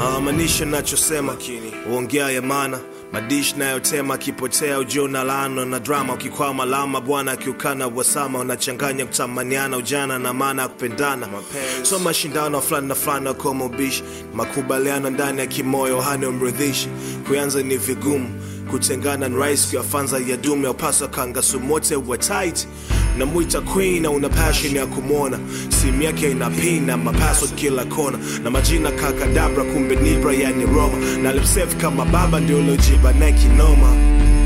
maanisha nachosema uongea ya maana madish nayotema akipotea ujio na lano na drama ukikwama lama bwana akiukana wasama unachanganya kutamaniana ujana na maana ya kupendana so mashindano fulani na fulani akoma ubishi makubaliano ndani ya kimoyo hani umridhishi kuanza ni vigumu kutengana ni rahisi kuyafanza ya dume upaswa kangasumote wa tight namwita queen na una passion ya kumwona simu yake ina pin na mapaso kila kona na majina kakadabra kumbe nibra yani roma na lipsef kama baba ndio lojiba naye kinoma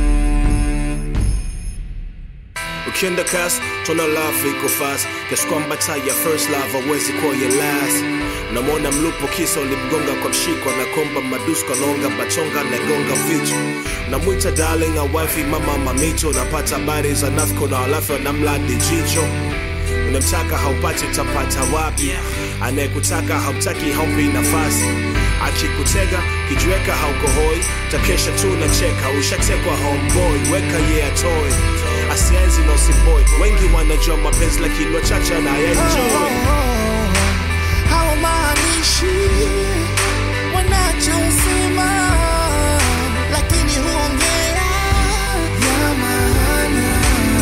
ukienda kas tuna love iko fast kiasi kwamba taa ya first love hawezi kuwa ya last unamwona mlupo kisa ulimgonga kwa mshiko na komba madusko naonga bachonga nagonga vichwa namwita darling a wifi mama mamito napata habari za nafko na alafu anamladi jicho unamtaka haupati utapata wapi anayekutaka hautaki haumpi nafasi akikutega kijiweka haukohoi takesha tu nacheka ushatekwa homeboy weka ye yeah, atoe asienzi na usimboi wengi wanajua mapenzi lakini wachache anayenjoi hawamaanishi wanachosema lakini huongea ya maana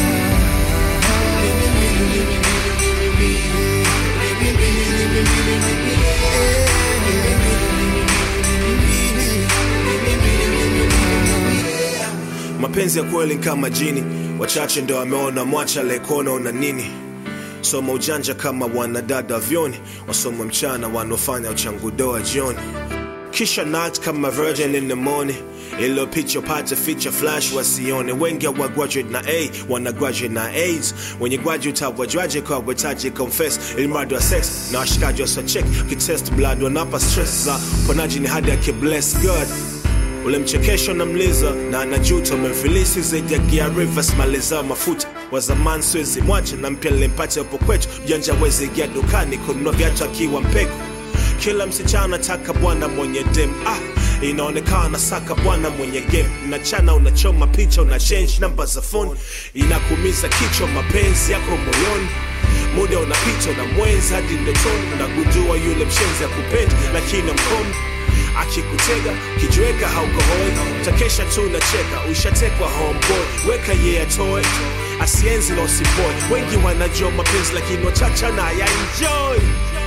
mapenzi ya kweli ni kama jini wachache ndo wameona mwacha lekona una nini soma ujanja kama wanadada vyoni wasoma mchana wanaofanya uchangudoa jioni kisha nat kama virgin in the morning ilo picha pate feature flash wasione wengi wa graduate na a wana graduate na aids wenye graduate hawajwaje kwa wetaji confess ilimradi wa sex na washikaji wasachek kitest blood wanapa stress za ponaji ni hadi akibless god ule mchekesho na mliza na anajuta umemfilisi zaidi ya gia rivers maliza mafuta wa zamani siwezi mwache na mpya nilimpata upo kwetu mjanja wezi ingia dukani kununua viatu akiwa mpeko kila msichana taka bwana mwenye dem ah inaonekana saka bwana mwenye game unachana unachoma picha una change namba za phone inakumiza kichwa mapenzi yako moyoni muda unapita na mwenzi hadi ndotoni unagundua yule mshenzi ya kupendi lakini mkono akikutega kijiweka haukohoi takesha tu unacheka ushatekwa homeboy weka ye yeah, atoe asienzi na usiboy wengi wanajua mapenzi lakini wachacha na ya enjoy